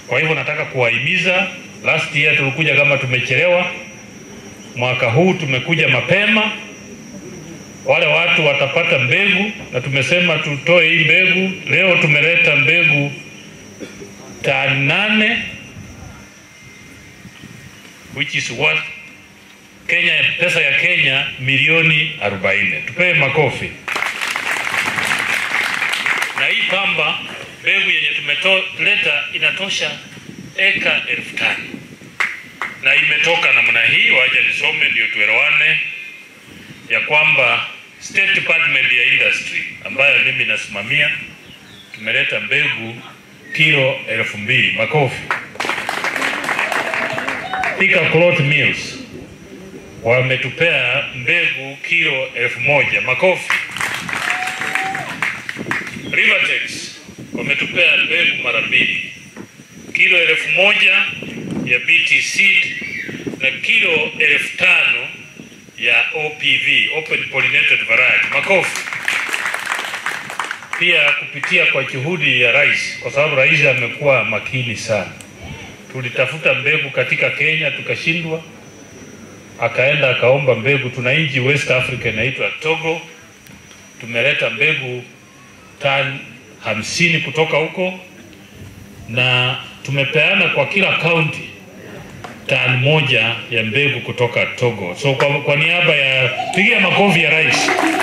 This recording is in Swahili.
Kwa hivyo nataka kuwahimiza, last year tulikuja kama tumechelewa, mwaka huu tumekuja mapema. Wale watu watapata mbegu, na tumesema tutoe hii mbegu. Leo tumeleta mbegu tani nane which is worth Kenya, pesa ya Kenya milioni 40. Tupewe makofi. Na hii pamba mbegu yenye tumeleta inatosha eka elfu tano na imetoka namna hii. Waja nisome ndio tuelewane ya kwamba State Department ya Industry ambayo mimi nasimamia tumeleta mbegu kilo elfu mbili. Makofi. Thika Cloth Mills wametupea mbegu kilo elfu moja. Makofi. Rivertex wametupea mbegu mara mbili, kilo elfu moja ya BT seed na kilo elfu tano ya OPV, open pollinated variety. Makofi. Pia kupitia kwa juhudi ya rais, kwa sababu rais amekuwa makini sana, tulitafuta mbegu katika Kenya tukashindwa, akaenda akaomba mbegu. Tuna nchi West Africa inaitwa Togo, tumeleta mbegu tani hamsini kutoka huko na tumepeana kwa kila kaunti tani moja ya mbegu kutoka Togo. So kwa, kwa niaba ya pigia makofi ya rais.